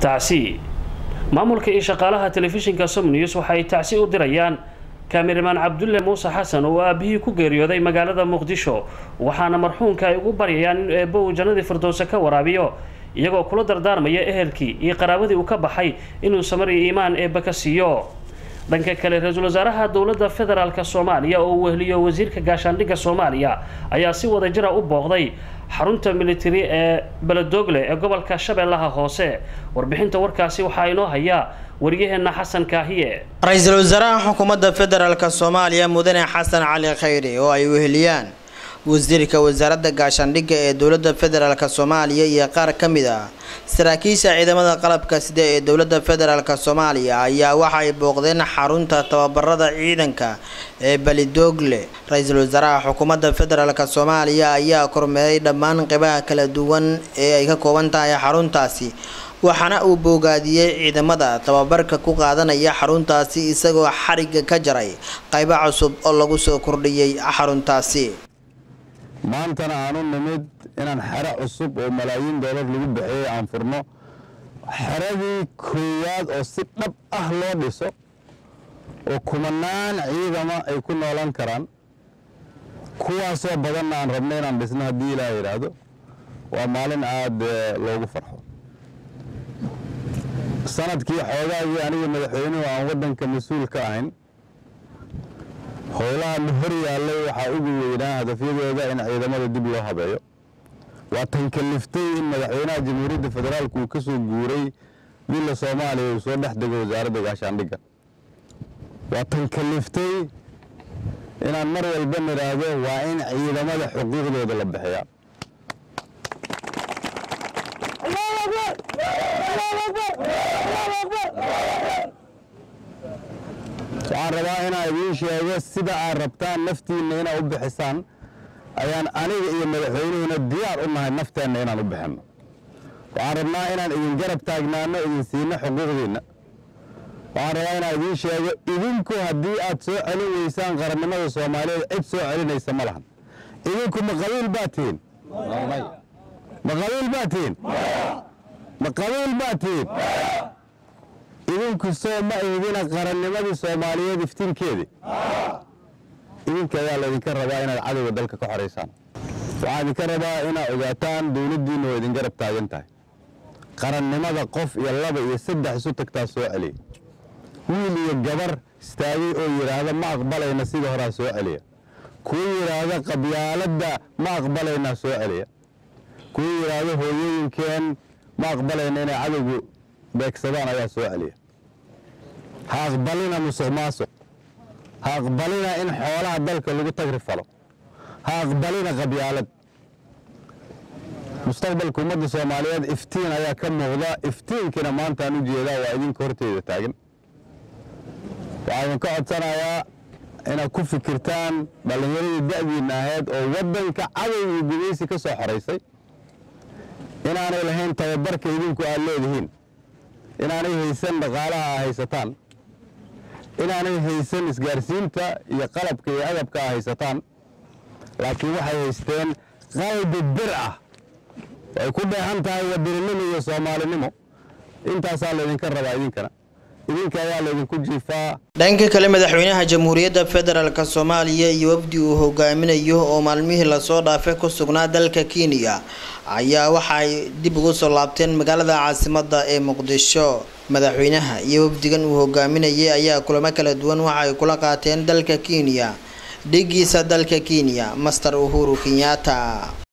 tacsi maamulka iyo shaqaalaha telefishinka som news waxay tacsi u dirayaan kaamiramaan cabdulle muuse xasan oo aabihii ku geeriyooday magaalada muqdisho waxaana marxuumka ay ugu baryayaan inuu eebbo uu jannadii firdowse ka waraabiyo iyagoo kula dardaarmaya ehelkii iyo qaraabadii uu ka baxay inuu samar iyo iimaan eebba ka siiyo dhanka kale ra-iisul wasaaraha dowladda federaalk soomaaliya oo uu wehliyo wasiirka gaashaandhigga soomaaliya ayaa si wada jira u booqday xarunta militari ee beledogle ee gobolka shabeellaha hoose warbixinta warkaasi waxaa inoo hayaa waryaheena xasan kaahiye ra-iisul wasaaraha xukuumadda federaalk soomaaliya mudane xasan cali khayri oo ay weheliyaan wasiirka wasaaradda gaashaandhigga ee dowladda federaalk soomaaliya iyo qaar ka mid ah saraakiisha ciidamada qalabka sida ee dowladda federaalk soomaaliya ayaa waxay booqdeen xarunta tababarada ciidanka ee belidogle ra-iisul wasaaraha xukuumadda federaalk soomaaliya ayaa kormeeray dhammaan qeybaha kala duwan ee ay ka kooban tahay xaruntaasi waxaana uu boogaadiyey ciidamada tababarka ku qaadanaya xaruntaasi isagoo xariga ka jaray qaybo cusub oo lagu soo kordhiyey xaruntaasi maantana aan u nimid inaan xero cusub oo malaayiin doolar lagu bixiyey aan furno xeradii koowaad oo si dhab ah loo dhiso oo kumanaan ciidama ay ku noolan karaan kuwaasoo badanna aan rabno inaan dhisno haddii ilaaha yidhaahdo waa maalin aada loogu farxo sanadkii xoogaagii aniga madaxweynuhu aan waddanka mas-uul ka ahayn howlaha la hor yaallay waxaa ugu weynaa hadafyadooda in ciidamada dib loo habeeyo waa tan kaliftay in madaxweynaha jamhuuriyadda federaalku uu ka soo guuray dila soomaaliya uu soo dhex dego wasaaradda gaashaandhigga waa tan kaliftay inaan mar walba nidhaahdo waa in ciidamada xuquuqdooda la bixiyaa waxaan rabaa inaan idiin sheego sida aad rabtaan naftiinna inaad u bixisaan ayaan aniga iyo madaxweynuhuna diyaar u nahay nafteenna inaan u bixinno waxaan rabnaa inaan idin garab taagnaano idin siino xuquuqdiinna waxaan rabaa inaan idiin sheego idinku haddii aad soo celin weysaan qarannimada soomaaliyeed cid soo celinaysa ma lahan idinku ma qabiil baa tihiin ma qabiil baa tihiin ma qabiil baa tihiin idinku soo ma eedina qarannimadii soomaaliyeed iftiinkeedii idinka ayaa laydinka rabaa inaad cadowga dalka ka xoraysaan waxaan idinka rabaa inaad ogaataan dowladdiinna oo idin garab taagan tahay qarannimada qof iyo laba iyo saddex isu tagtaa soo celiya wiil iyo gabar istaagay oo yidhaahda ma aqbalayna sida horaa soo celiya kuwa yidhaahda qabyaaladda ma aqbalaynaa soo celiya kuwa yidhaahda hooyooyinkeen ma aqbalayna inay cadowgu beegsadaan ayaa soo celiya ha aqbalina musuq maasuq ha aqbalina in xoolaha dalka lagu tagri falo ha aqbalina qabyaalad mustaqbalka ummadda soomaaliyeed iftiin ayaa ka muuqda iftiinkiina maantaan u jeedaa waa idinka horteeda taagan waxaa idinka codsanayaa inaad ku fikirtaan dhallinyaradii da'diinna ahayd oo waddanka cadow iyo gudaysi ka soo xoraysay inaanay lahayn tababarka idinku aad leedihiin inaanay haysan dhaqaalaha a haysataan inaanay haysan isgaarsiinta iyo qalabka iyo agabka a haysataan laakiin waxay haysteen qalbi bir ah ay ku dheehan tahay wadaninimo iyo soomaalinimo intaasaa laydinka rabaa idinkana idinka ayaa laydinku jiifaa dhanka kale madaxweynaha jamhuuriyadda federaalk soomaaliya iyo wafdi uu hogaaminayo oo maalmihii lasoo dhaafay ku sugnaa dalka kenya ayaa waxaay dib ugu soo laabteen magaalada caasimadda ee muqdisho madaxweynaha iyo wafdigan uu hogaaminayay ayaa kulamo kala duwan waxa ay kula qaateen dalka kenya dhigiisa dalka kenya master uhuru kenyatta